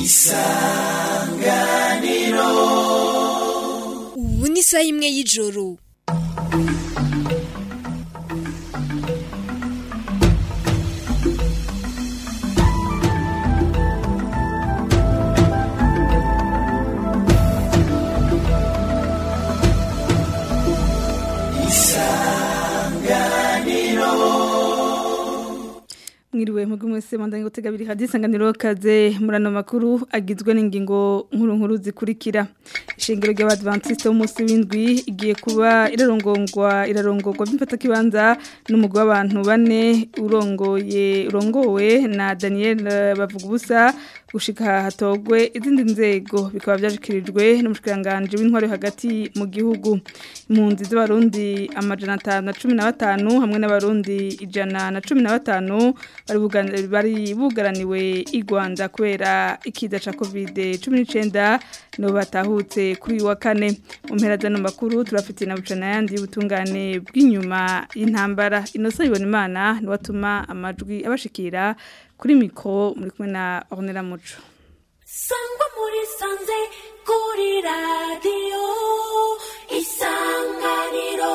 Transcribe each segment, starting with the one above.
isanganiro ubu ni isaha imwe y'ijoro mwiriwe mugu mwese mandanye gutega biri hadisanganiro kaze murano makuru agizwe n'ingingo nkuru nkuru zikurikira ishingiro ry'abadventiste b'umunsi w'indwi igiye kuba irarongongwa irarongorwa by'imfata kibanza n'umugwi w'abantu bane urongoye urongowe na Daniel bavuga ubusa gushika hatogwe izindi nzego bikaba byashikirijwe n'umushikiranganje w'intwari hagati mu gihugu impunzi z'abarundi amajana 515 hamwe n'abarundi ijana na 15 bari bugana- bari bugaraniwe i Rwanda kubera ikiza ca covid 19 no batahutse kuri uyu wa kane mu mpera zano makuru turafite na bucana yandi y'ubutungane bw'inyuma y'intambara inosa ibona imana ni watuma amajwi abashikira kuri mikro muri kumwe na Ornella Muco sangwa muri sanze kuri radiyo isanganiro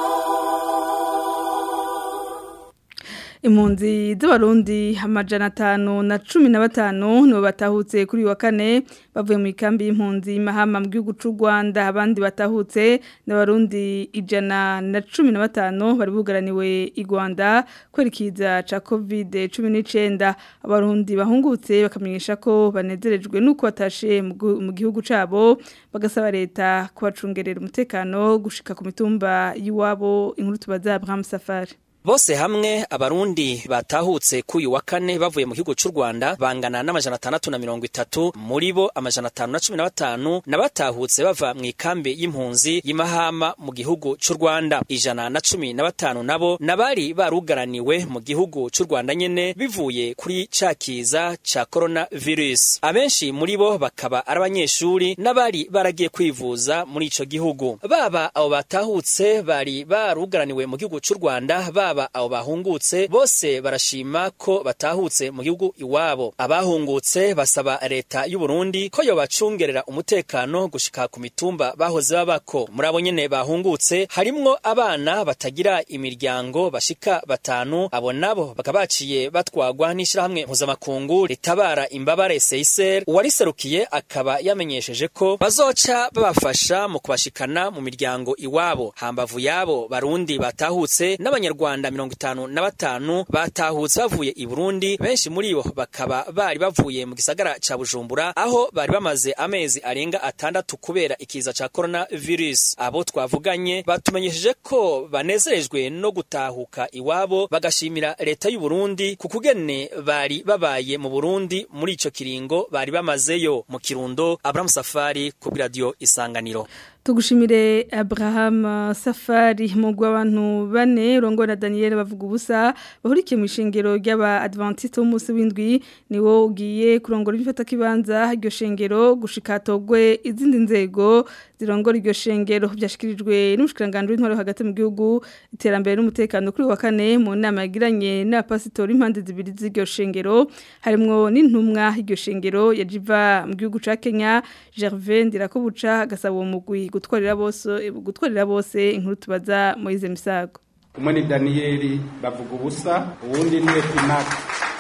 impunzi z'abarundi amajana atanu na cumi na batanu nibo batahutse kuri uyu wa kane bavuye mu ikambi y'impunzi mahama mu gihugu c'u Rwanda abandi batahutse n'abarundi ijana na cumi na batanu bari bugaraniwe i Rwanda kwerekiza ca covid cumi n'icenda abarundi bahungutse bakamenyesha ko banezerejwe n'uko batashe mu gu- mu gihugu cabo bagasaba leta kubacungerera umutekano gushika ku mitumba y'iwabo inkuru tubaza Abraham Safari Bose hamwe abarundi batahutse kuyu wa kane bavuye mu gihugu c'u Rwanda bangana n'amajana atandatu na mirongo itatu muri bo amajana atanu na cumi na batanu na batahutse bava mu ikambi y'impunzi y'imahama mu gihugu c'u Rwanda ijana na cumi na batanu nabo nabari barugaraniwe mu gihugu c'u Rwanda nyene bivuye kuri ca kiza ca coronavirus abenshi muri bo bakaba ari abanyeshuri n'abari baragiye kwivuza muri ico gihugu baba abo batahutse bari barugaraniwe mu gihugu c'u Rwanda baba abo bahungutse bose barashima ko batahutse mu gihugu iwabo abahungutse basaba leta y'u Burundi ko yobacungerera umutekano gushika ku mitumba bahoze babako muri abo nyene bahungutse harimwo abana batagira imiryango bashika batanu abo nabo bakaba baciye batwagwa n'ishirahamwe mpuzamakungu ritabara imbabare Seiser uwariserukiye akaba yamenyesheje ko bazoca babafasha mu kubashikana mu miryango iwabo hambavu yabo barundi batahutse n'abanyarwanda mirongo itanu na batanu batahutse bavuye i Burundi benshi muri bo bakaba bari bavuye mu gisagara ca Bujumbura aho bari bamaze amezi arenga atandatu kubera ikiza ca coronavirus abo twavuganye batumenyesheje ko banezerejwe no gutahuka iwabo bagashimira leta y'u Burundi ku kugene bari babaye mu Burundi muri ico kiringo bari bamazeyo mu Kirundo Abraham Safari ku radio Isanganiro Tugushimire Abraham uh, Safari mugwa abantu bane rongo na Daniel bavuga ubusa bahurikiye mu ishengero ry'aba Adventiste b'umunsi w'indwi niwo ugiye kurongora ibifata kibanza iryo shengero gushika togwe izindi nzego zirongora iryo shengero byashikirijwe n'umushikiranganje w'intwaro hagati mu gihugu iterambere n'umutekano kuri wa kane mu nama yagiranye n'abapasitori impande zibiri z'iryo shengero harimwo n'intumwa iryo shengero yajiva mu gihugu ca Kenya Gervais Ndirakobuca gasaba uwo mugwi gutwarira bose gutwarira bose inkuru tubaza Moise Misago umwe ni daniyeli bavuga ubusa uwundi ni epinaka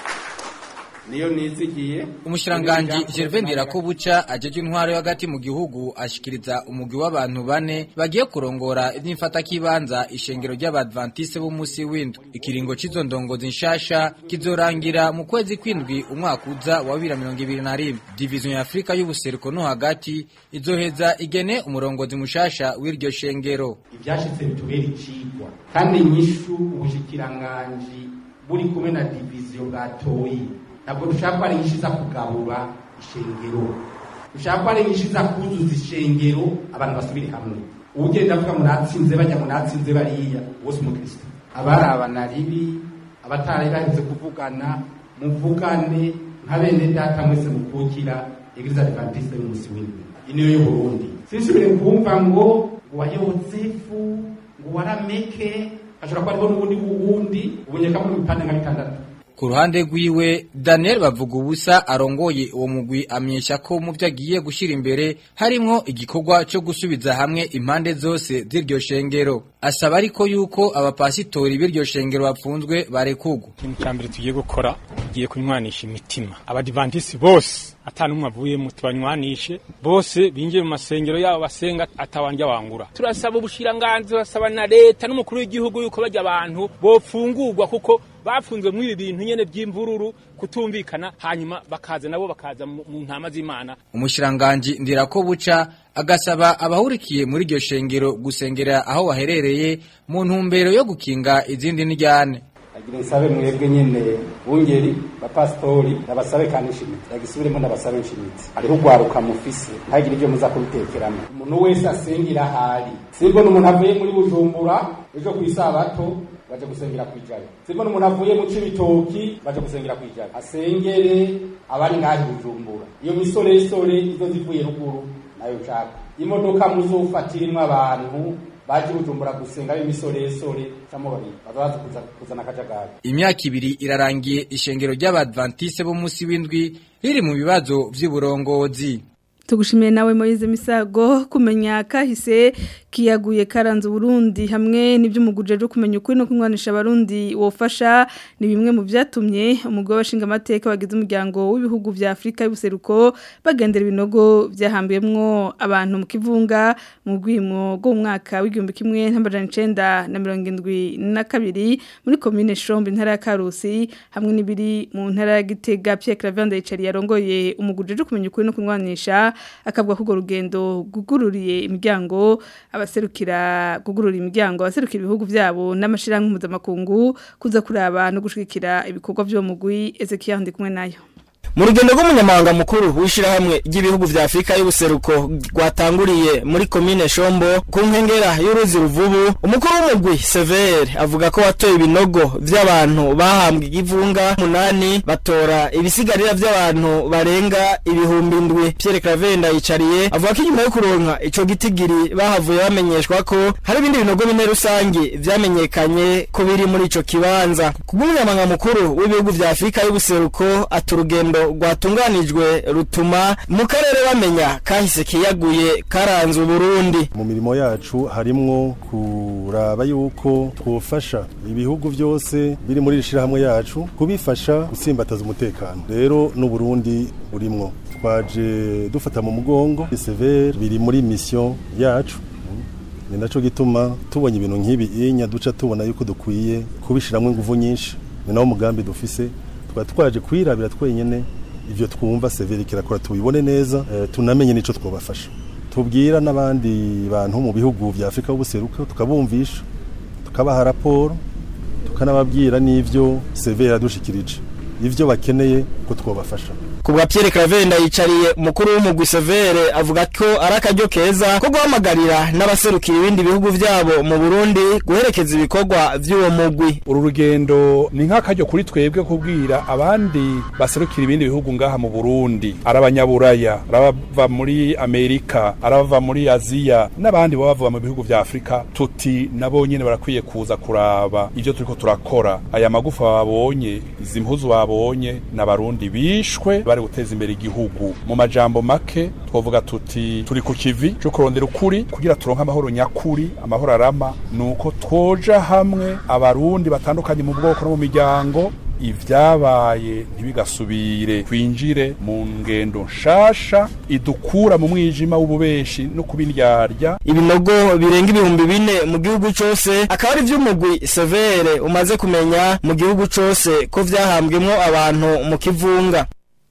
niyo nizigiye umushiranganji Gervais Ndirakobuca ajeje intwaro hagati mu gihugu ashikiriza umugwi w'abantu bane bagiye kurongora ivy'imfata kibanza ishengero ry'abadventiste b'umunsi w'indwi ikiringo c'izo ndongozi nshasha kizorangira mu kwezi kw'indwi umwaka uza wa 2021 division ya Afrika y'ubuseruko no hagati izoheza igene umurongozi mushasha w'iryo shengero ibyashitse bitubera icigwa kandi inyishu ubushikiranganji buri kumwe na diviziyo bwatoyi ntabwo dushaka ko ari inyishu iza kugabura ishengero dushaka ko ari inyishu iza kuzuza ishengero abantu basubire hamwe ugenda avuga munatsinze bajya munatsinze bariya wose umukristo abarabana ribi abatari baheze kuvugana muvugane nka bene data mwese mukukira eglise adventiste y'umunsi w'indwi iniyo y'uburundi sinsubire kumva ngo ngo wa yozefu ngo warameke ashobora kuba ariho n'ubundi wundi ubunyeka muri ibipande nka bitandatu ku ruhande rwiwe Daniel bavuga ubusa arongoye uwo mugwi amenyesha ko mu byo agiye gushyira imbere harimo igikorwa cyo gusubiza hamwe impande zose z'iryo shengero asaba ariko yuko abapasitori b'iryo shengero bapfunzwe barekugwa ikintu cya mbere tugiye gukora tugiye kunywanisha imitima abadivantisi bose atanumwe avuyemo tubanywanishe bose binjiye mu masengero yabo basenga atawanja wangura turasaba ubushiranganzi turasaba na leta n'umukuru w'igihugu yuko bajya abantu bopfungurwa kuko bafunzwe muri ibi bintu nyene by'imvururu kutumvikana hanyuma bakaza nabo bakaza mu mu ntama z'Imana umushiranganji ndirako buca agasaba abahurikiye muri iryo shengero gusengera aho baherereye mu ntumbero yo gukinga izindi njyane agira nsabe mwebwe nyene bungeri bapasitori nabasabe kandi nshimitsi yagisubiremo nabasabe nshimitsi hariho ugwaruka mufise ntagire ibyo muza kubitekeramo umuntu wese asengera ahari simbona umuntu avuye muri bujumbura ejo ku isabato baje gusengera kwijana simbona umuntu avuye mu cibitoki baje gusengera kwijana asengere abari ngahi bujumbura iyo misoresore izo zivuye ruguru nayo nshaka imodoka muzofatirimwo abantu baje bujumbura gusenga b'imisoresore camo babiri bazaza kuza kuzana akajagari imyaka ibiri irarangiye ishengero ry'abadventiste b'umunsi w'indwi riri mu bibazo vy'uburongozi tugushimiye nawe Moise Misago kumenya kahise kiyaguye karanze Burundi hamwe n'ivy'umuguje ryo kumenya ukuri no kumwanisha abarundi wofasha ni bimwe mu byatumye umugabo washinga amateka wagize umuryango w'ibihugu vya Afrika y'ubuseruko bagendera ibinogo byahambiyemwo abantu mu kivunga mu gwimo go mwaka w'igihumbi kimwe n'amajana 1972 muri commune Shombe intara ya Karusi hamwe n'ibiri mu ntara ya Gitega Pierre Clavande Icari yarongoye umuguje ryo kumenya ukuri no kumwanisha akavuga ko urwo rugendo gugururiye imiryango abaserukira gugurura imiryango abaserukira ibihugu byabo n'amashirahamwe mpuzamakungu kuza kuraba no gushigikira ibikorwa by'uwo mugwi Ezekiel ndi kumwe nayo mu rugendo rw'umunyamahanga mukuru w'ishyirahamwe ry'ibihugu vya afurika y'ubuseruko rwatanguriye muri komine shombo ku nkengera y'uruzi ruvubu umukuru w'umugwi severe avuga ko watoye ibinogo vy'abantu bahambwe igivunga munani batora ibisigarira vy'abantu barenga ibihumbi ndwi pierre cravenda yicariye avuga ko inyuma yo kuronka ico gitigiri bahavuye bamenyeshwa ko hari ibindi binogo bine rusange vyamenyekanye ko biri muri ico kibanza kubw'umunyamahanga mukuru w'ibihugu vya afurika y'ubuseruko ati urugendo rwatunganijwe rutuma mu karere bamenya kahise kiyaguye karanze uburundi mu mirimo yacu harimwo kuraba yuko twofasha ibihugu byose biri muri iri shirahamwe yacu kubifasha gutsimbataza umutekano rero n'uburundi burimwo twaje dufata mu mugongo severe biri muri mission yacu ni naco gituma tubonye ibintu nk'ibi inya duca tubona yuko dukwiye kubishiramwo ingufu nyinshi ni nawo mugambi dufise tukaba twaje kwirabira twenyene ivyo twumva severe kirakora tubibone neza e, tunamenye nico twobafasha tubwira n'abandi bantu mu bihugu vya Afrika y'ubuseruko tukabumvisha tukabaha raporo tukanababwira n'ivyo severe yadushikirije ivyo bakeneye ko twobafasha kubwa Pierre Cravenda yicariye umukuru w'umugwi Severe avuga ko ari akaryo keza ko guhamagarira n'abaserukira ibindi bihugu vyabo mu Burundi guherekeza ibikorwa vy'uwo mugwi uru rugendo ni nk'akaryo kuri twebwe kubwira abandi baserukira ibindi bihugu ngaha mu Burundi arabanyaburaya arabava muri Amerika arabava muri Aziya n'abandi baba bava mu bihugu vya Afrika tuti nabo nyene barakwiye kuza kuraba ivyo turiko turakora aya magufa babonye izi mpuzu babonye n'abarundi bishwe bari guteza imbere igihugu mu majambo make twovuga tuti turi ku kivi cyo kurondera ukuri kugira turonke amahoro nyakuri amahoro arama nuko twoja hamwe abarundi batandukanye mu bwoko no mu miryango ivyabaye ntibigasubire twinjire mu ngendo nshasha idukura mu mwijima w'ububeshi no kubindyarya ibinogo birenga ibihumbi bine mu gihugu cose akaba ari vy'umugwi severe umaze kumenya mu gihugu cose ko vyahambwemwo abantu mu kivunga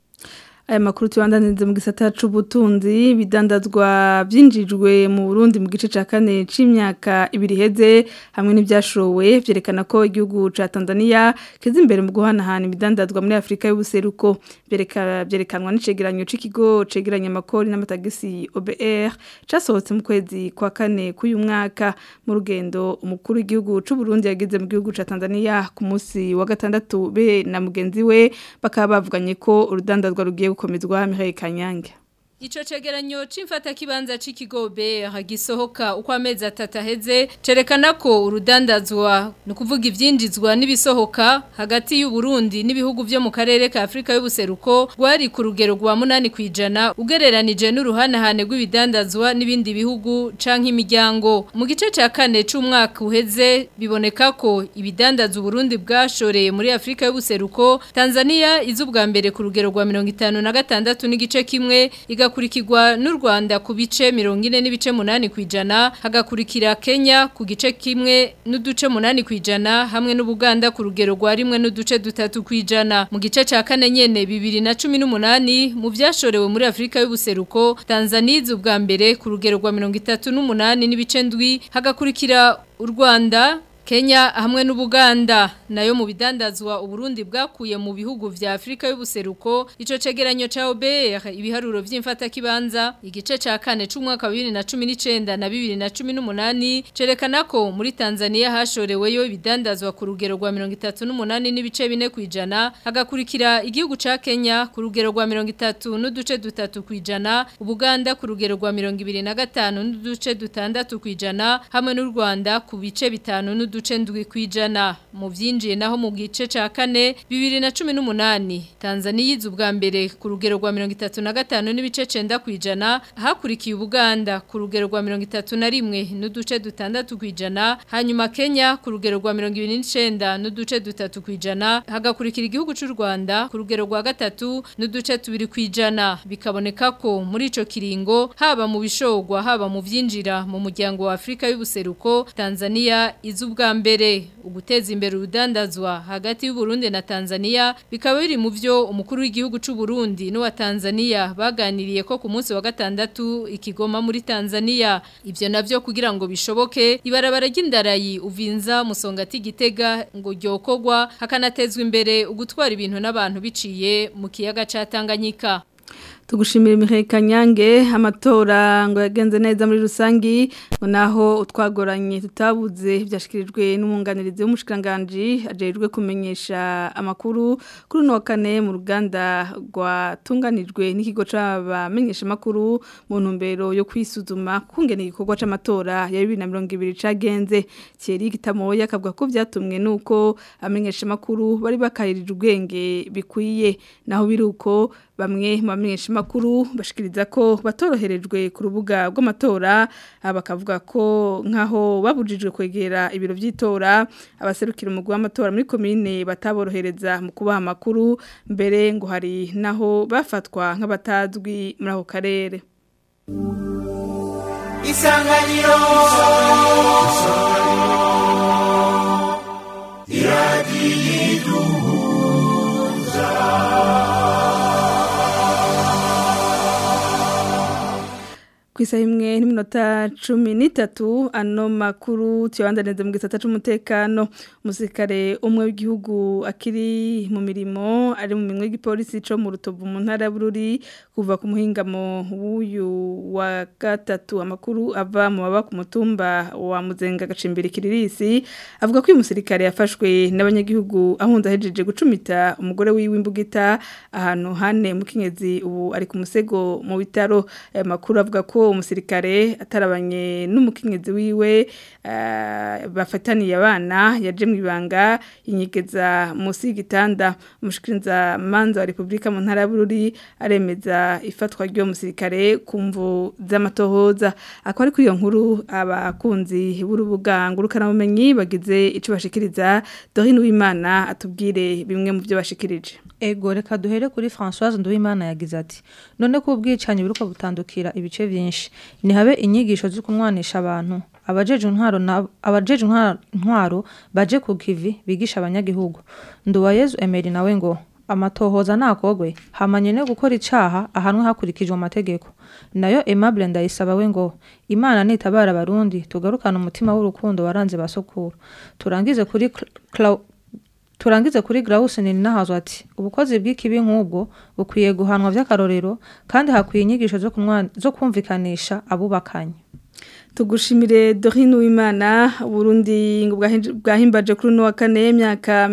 aya makuru tubandaniriza mu gisata c'ubutunzi bidandazwa byinjijwe mu Burundi mu gice ca kane c'imyaka ibiri heze hamwe n'ibyashowe byerekana ko igihugu ca Tanzania kiza imbere mu guhanahana ibidandazwa muri Afrika y'ubuseruko bereka byerekanwa n'icegeranyo c'ikigo cegeranya amakori n'amatagisi OBR casohotse mu kwezi kwa kane k'uyu mwaka mu rugendo umukuru w'igihugu c'u Burundi yagize mu gihugu ca Tanzania ku munsi wa gatandatu be na mugenzi we bakaba bavuganye ko urudandazwa rugiye gukomezwa Mireille Kanyange Ico cegeranyo c'imfata kibanza c'ikigo BR gisohoka uko amezi atatu aheze cerekana ko urudandazwa no kuvuga ivyinjizwa n'ibisohoka hagati y'u Burundi n'ibihugu vyo mu karere ka Afrika y'ubuseruko rwari ku rugero rwa 8 kwijana ugereranije n'uruhanahane rw'ibidandazwa n'ibindi bihugu canke imiryango mu gice ca kane c'umwaka uheze biboneka ko ibidandaza Burundi bwashoreye muri Afrika y'ubuseruko Tanzania izubwa mbere ku rugero rwa 56 n'igice kimwe igakurikirwa n'u Rwanda ku bice 40 n'ibice 8 kwijana hagakurikira Kenya ku gice kimwe n'uduce 8 kwijana hamwe n'Ubuganda ku rugero rwa rimwe n'uduce dutatu kwijana mu gice ca kane nyene 2018 mu vyashorewe muri Afrika y'ubuseruko Tanzania izubwa mbere ku rugero rwa 38 n'ibice ndwi hagakurikira u Rwanda Kenya hamwe n'Ubuganda nayo mu bidandazwa Uburundi bwakuye mu bihugu vya Afrika y'ubuseruko ico cegeranyo ca OBR ibiharuro vy'imfata kibanza igice ca kane c'umwaka wa 2019 na 2018 cerekana ko muri Tanzania hashoreweyo ibidandazwa ku rugero rwa 38 n'ibice bine kwijana hagakurikira igihugu ca Kenya ku rugero rwa 30 n'uduce dutatu kwijana Ubuganda ku rugero rwa 25 n'uduce dutandatu kwijana hamwe n'u Rwanda ku bice bitanu n'uduce ndwi kwijana mu vyinjiye naho mu gice ca kane 2018 Tanzania yize ubwa mbere ku rugero rwa 35 n'ibice 9 kwijana hakurikiye Ubuganda ku rugero rwa 31 n'uduce dutandatu kwijana hanyuma Kenya ku rugero rwa 29 n'uduce dutatu kwijana hagakurikira igihugu c'u Rwanda ku rugero rwa gatatu n'uduce tubiri kwijana bikaboneka ko muri ico kiringo haba mu bishogwa haba mu vyinjira mu muryango wa Afrika y'ubuseruko Tanzania izubwa mbere uguteza imbere urudandazwa hagati y'u Burundi na Tanzania bikaba biri mu byo umukuru w'igihugu c'u Burundi no wa Tanzania baganiriye ko ku munsi wa gatandatu ikigoma muri Tanzania ivyo navyo kugira ngo bishoboke ibarabara ry'indarayi uvinza musongati gitega ngo ryokogwa hakanatezwa imbere ugutwara ibintu n'abantu biciye mu kiyaga ca Tanganyika tugushimira Michael Kanyange amatora ngo yagenze neza muri rusangi ngo naho utwagoranye tutabuze byashikirijwe n'umwunganirizi w'umushikanganje ajejwe kumenyesha amakuru kuri no kane mu ruganda rwatunganijwe n'ikigo c'abamenyesha amakuru mu ntumbero yo kwisuzuma kungena igikorwa c'amatora ya 2020 cagenze Thierry Gitamoya akavuga ko byatumwe nuko amenyesha amakuru bari bakayirije ubwenge bikwiye naho biruko bamwe mu bamenyesha makuru bashikiriza ko batoroherejwe ku rubuga rw'amatora bakavuga ko nkaho babujijwe kwegera ibiro by'itora abaserukira umugwi w'amatora muri komine bataborohereza mu kubaha amakuru mbere ngo hari naho bafatwa nk'abatazwi muri ako karere isanganiro iradiyo Kwisa imwe n'iminota cumi n'itatu ano makuru tuyabandaneze mu gisata c'umutekano umusirikare umwe w'igihugu akiri mu mirimo ari mu minwe y'igipolisi co mu rutovu mu ntara ya Bururi kuva ku muhingamo w'uyu wa gatatu amakuru ava mu baba ku mutumba wa Muzenga gacimbira kiririsi avuga ko uyu musirikare yafashwe n'abanyagihugu ahunza hejeje gucumita umugore wiwe imbugita ahantu hane mu kinyezi ubu ari ku musego mu bitaro aya makuru avuga ko umusirikare atarabanye n'umukenyezi wiwe bafataniye abana yaje mu ibanga inyegeza munsi y'igitanda umushikiriza manza wa Republika mu ntara y'Bururi aremeza ifatwa ry'uwo musirikare ku mvu z'amatohoza akaba ari kuri iyo nkuru abakunzi b'urubuga ngurukana bumenyi bagize ico bashikiriza Dorine Uwimana atubwire bimwe mu byo bashikirije Ego reka duhere kuri Françoise Nduwimana yagize ati none ko ubwicanyi buruko butandukira ibice byinshi ni habe inyigisho zo kumwanisha abantu abajeje intwaro na abajeje intwaro baje ku kivi bigisha abanyagihugu Nduwayezu Emery nawe ngo amatohoza nakogwe hamanye no gukora icaha ahanwe hakurikijwe amategeko nayo Aimable ndayisaba we ngo Imana nitabara abarundi tugarukana umutima w'urukundo waranze basokuru turangize kuri Cla Turangize kuri Grausen ni nahazo ati ubukozi bw'ikibi nk'ubwo bukwiye guhanwa vy'akarorero kandi hakwiye inyigisho zo kumwa zo kumvikanisha abubakanye tugushimire Dorine Uwimana Burundi ngo bwahinj- bwahimbaje kuri no wa kane y'imyaka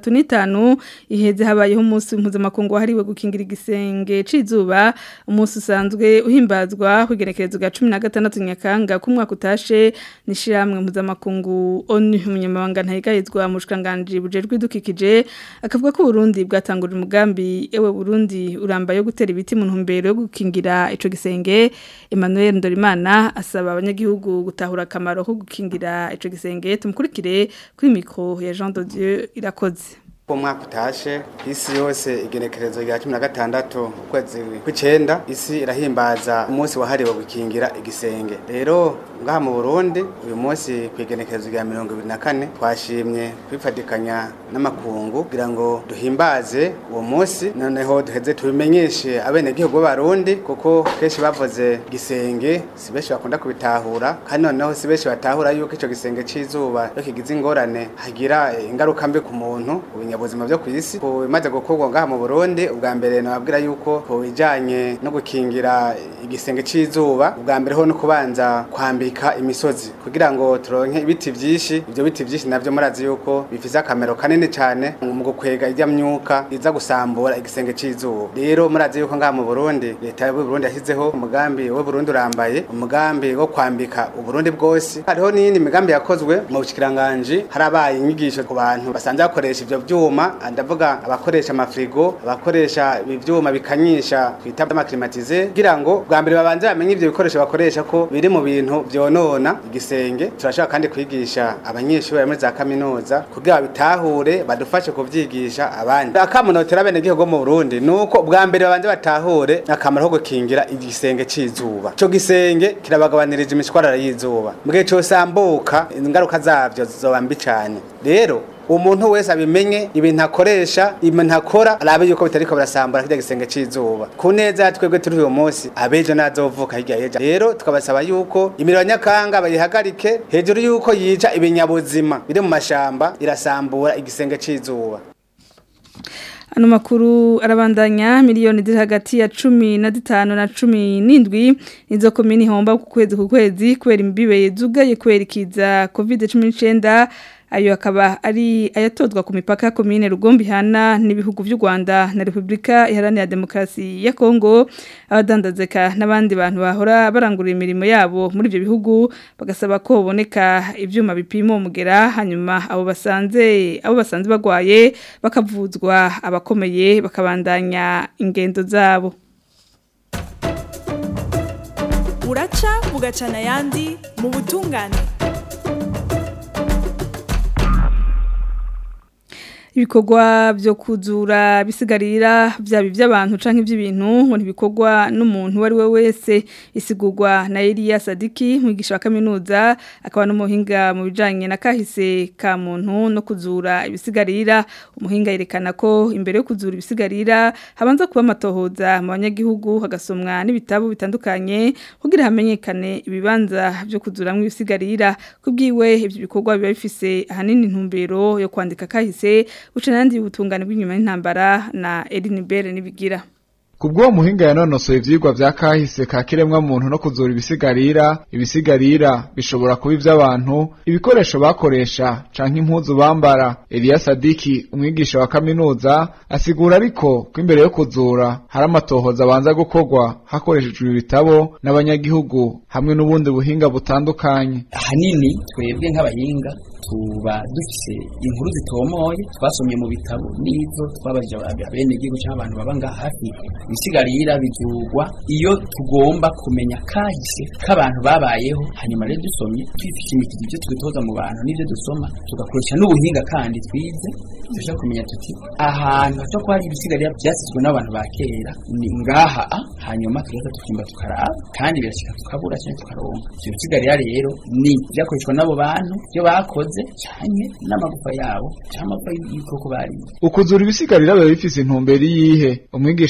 35 iheze habayeho umunsi mpuzamakungu wahariwe gukingira igisenge cizuba umunsi usanzwe uhimbazwa kugerekerezo ga 16 nyakanga ku mwaka utashe nishiramwe mpuzamakungu ONU umunyamabanga ntayigayizwa mu shikanganje bujejwe idukikije akavuga ko Burundi bwatanguje umugambi ewe Burundi uramba yo gutera ibiti mu ntumbero yo gukingira ico gisenge Emmanuel Ndorimana asaba abanyagihugu gutahura akamaro ko gukingira ico gisenge tumukurikire kuri micro ya Jean de Dieu irakoze Ko mwaka utashe isi yose igenekerezo rya 16 ukwezi kw'icenda isi irahimbaza umunsi wahariwe gukingira igisenge rero ngaha mu Burundi uyu munsi kwigenekerezo rya 24 twashimye kwifadikanya n'amakungu kugira ngo duhimbaze uwo munsi noneho duheze tubimenyeshe abene gihugu b'abarundi kuko kenshi bavuze gisenge si benshi bakunda kubitahura kandi noneho si benshi batahura yuko ico gisenge c'izuba iyo kigize ingorane hagira eh, ingaruka mbi ku muntu ibinyabuzima byo ku isi ku bimaze gukorwa ngaha mu Burundi ubwa mbere nababwira yuko ku bijanye no gukingira igisenge c'izuba ubwa mbere ho no kubanza kwambika imisozi kugira ngo turonke ibiti vyinshi ivyo biti vyinshi navyo murazi yuko bifise akamero kanini cane mu gukwega ijya myuka iza gusambura igisenge c'izuba rero murazi yuko ngaha mu Burundi leta y'u Burundi yashyizeho umugambi wo Burundi urambaye umugambi wo kwambika uburundi bwose hariho n'iyindi migambi yakozwe mu bushikiranganje harabaye inyigisho ku bantu basanzwe bakoresha ivyo vyuma ndavuga abakoresha amafrigo abakoresha ivyuma bikanyisha twita amaklimatize kugira ngo bwa mbere babanze bamenye ivyo bikoresho bakoresha ko biri mu bintu vyonona igisenge turashaka kandi kwigisha abanyeshuri bari muri za kaminuza kugira babitahure badufashe kuvyigisha abandi akamunotera bene gihugu mu Burundi nuko bwa mbere babanze batahure akamaro ko gukingira igisenge c'izuba ico gisenge kirabagabanirije imishwarara y'izuba mu gihe cosambuka ingaruka zavyo zizoba mbi cane rero umuntu wese abimenye ibintu akoresha ibintu akora arabe yuko bitariko birasambura kirya gisenge c'izuba ku neza ya twebwe turi uyu munsi abejo nazovuka hirya yeja rero tukabasaba yuko imiriro nyakanga bayihagarike hejuru yuko yica ibinyabuzima biri mu mashamba irasambura igisenge c'izuba Ano makuru arabandanya miliyoni ziri hagati ya cumi na zitanu na cumi n'indwi nizo komini homba ku kwezi ku kwezi kubera imbibe zugaye kubera ikiza covid cumi n'icenda ayo akaba ari ayatozwa ku mipaka komine Rugombi hana n'ibihugu by'u Rwanda na Republika Iharanira Demokarasi ya Kongo abadandazeka n'abandi bantu bahora barangura imirimo yabo muri ibyo bihugu bagasaba ko boneka ibyuma bipima umugera hanyuma abo basanze abo basanze bagwaye bakavuzwa abakomeye bakabandanya ingendo zabo uraca bugacana ayandi mu butungane ibikorwa byo kuzura bisigarira byaba iby'abantu canke iby'ibintu ngo ntibikorwa n'umuntu uwo ari we wese isigurwa na Elia Sadiki mwigisha wa kaminuza akaba n'umuhinga mu bijanye na kahise ka muntu no kuzura ibisigarira umuhinga yerekana ko imbere yo kuzura ibisigarira habanza kuba amatohoza mu banyagihugu hagasomwa n'ibitabo bitandukanye kugira hamenyekane ibibanza byo kuzuramwo ibisigarira kubwiwe ibyo bikorwa biba bifise ahanini intumbero yo kwandika kahise uca nandi ubutungane bw'inyuma y'intambara na Eline Bere nibigira Kubwo muhinga yanonosoye ivyigwa vya kahise ka kiremwa muntu no kuzura ibisigarira ibisigarira bishobora kuba ivy'abantu ibikoresho bakoresha canke impuzu bambara Elia Sadiki umwigisha wa kaminuza asigura ariko ko imbere yo kuzura hari amatohoza abanza gukorwa hakoreshejwe ibitabo n'abanyagihugu hamwe n'ubundi buhinga butandukanye ahanini twebwe nk'abahinga tuba dufise inkuru zitomoye twasomye mu bitabo n'izo twabajije abene igihugu cyangwa abantu baba ngaha hafi ibisigarira bizugwa iyo tugomba kumenya kahise k'abantu babayeho hanyuma rero dusomye twifishimikiza ibyo twitoza mu bantu n'ibyo dusoma tugakoresha n'ubuhinga kandi twize dushaka kumenya tuti ahantu hato ko hari ibisigarira byasizwe n'abantu ba kera ni ngaha a hanyuma tugahita tukimba tukaraba kandi birashika tukabura cyangwa tukaronka ibyo bisigarira rero ni byakoreshwa n'abo bantu byo bakoze cyane n'amagufa yabo cyangwa amagufa y'ibikoko bariye ukuzura ibisigarira biba bifise intumbero yihe umwigisha wa kaminuza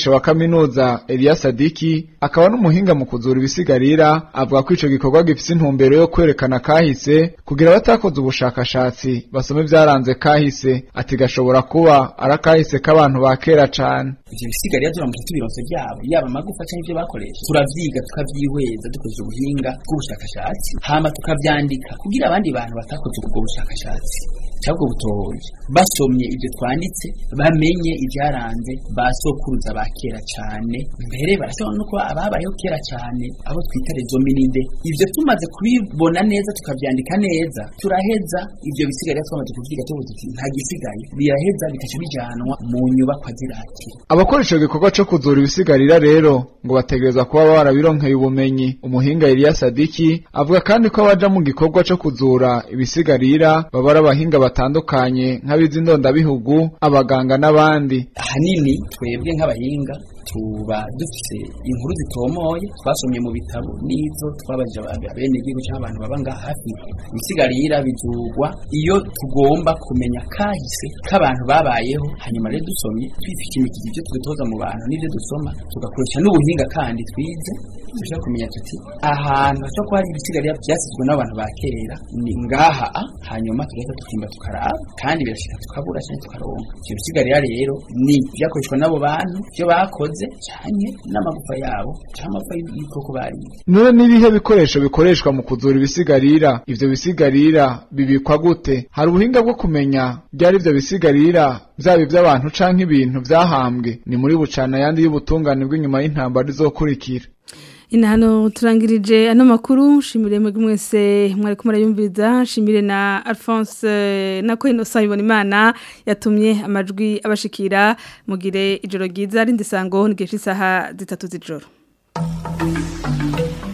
kaminuza Elias Sadiki akaba n'umuhinga mu kuzura ibisigarira avuga ko ico gikorwa gifise intumbero yo kwerekana kahise kugira abatakoze ubushakashatsi basome vyaranze kahise ati gashobora kuba ari akahise k'abantu ba kera cane ivyo bisigarira turamutse tubironse vyabo yaba amagufa canke ivyo bakoresha turavyiga tukavyihweza dukoresheje ubuhinga bw'ubushakashatsi hama tukavyandika kugira abandi bantu batakoze ubwo bushakashatsi cyabwo butohoje basomye ibyo twanditse bamenye ibyaranze ba sokuruza ba kera cyane mbere barashobora no kuba ababayeho kera cyane abo twita rezominide ibyo tumaze kubibona neza tukabyandika neza turaheza ibyo bisigaye twamaze kubyiga tuvuze tuti nta gisigaye biraheza bikaca bijanwa mu nyubakwa ziratira abakora ico gikorwa co kuzura ibisigarira rero ngo bategerezwa kuba barabironkeye ubumenyi umuhinga Elias Sadiki avuga kandi ko abaja mu gikorwa co kuzura ibisigarira baba ari abahinga batandukanye nk'abizi ndondabihugu abaganga n'abandi ahanini twebwe nk'abahinga tuba dufise inkuru zitomoye twasomye mu bitabo n'izo twabajije abene igihugu cyangwa abantu baba ngaha hafi ibisigarira bizugwa iyo tugomba kumenya kahise k'abantu babayeho hanyuma rero dusomye twifishimikiza ibyo twitoza mu bantu n'ibyo dusoma tugakoresha n'ubuhinga kandi twize dushobora kumenya tuti ahantu hashobora kuba hari ibisigarira byasizwe n'abantu ba kera ni ngaha a hanyuma tugahita tukimba tukaraba kandi birashika tukabura cyangwa tukaronka ibyo bisigarira rero ni byakoreshwa n'abo bantu ibyo bakoze cyane n'amagufa yabo cyangwa amagufa y'ibikoko bariye none n'ibihe bikoresho bikoreshwa mu kuzura ibisigarira ivyo bisigarira bibikwa gute hari ubuhinga bwo kumenya byari ivyo bisigarira byaba iby'abantu canke ibintu vyahambwe ni muri bucana yandi y'ubutungane bw'inyuma y'intambara izokurikira ina hano turangirije ano makuru shimire mwebwe mwese mwari kumara yumviriza shimire na Alphonse na ko Innocent ibona imana yatumye amajwi abashikira mugire ijoro ryiza rindi sango n'igihe cy'isaha zitatu z'ijoro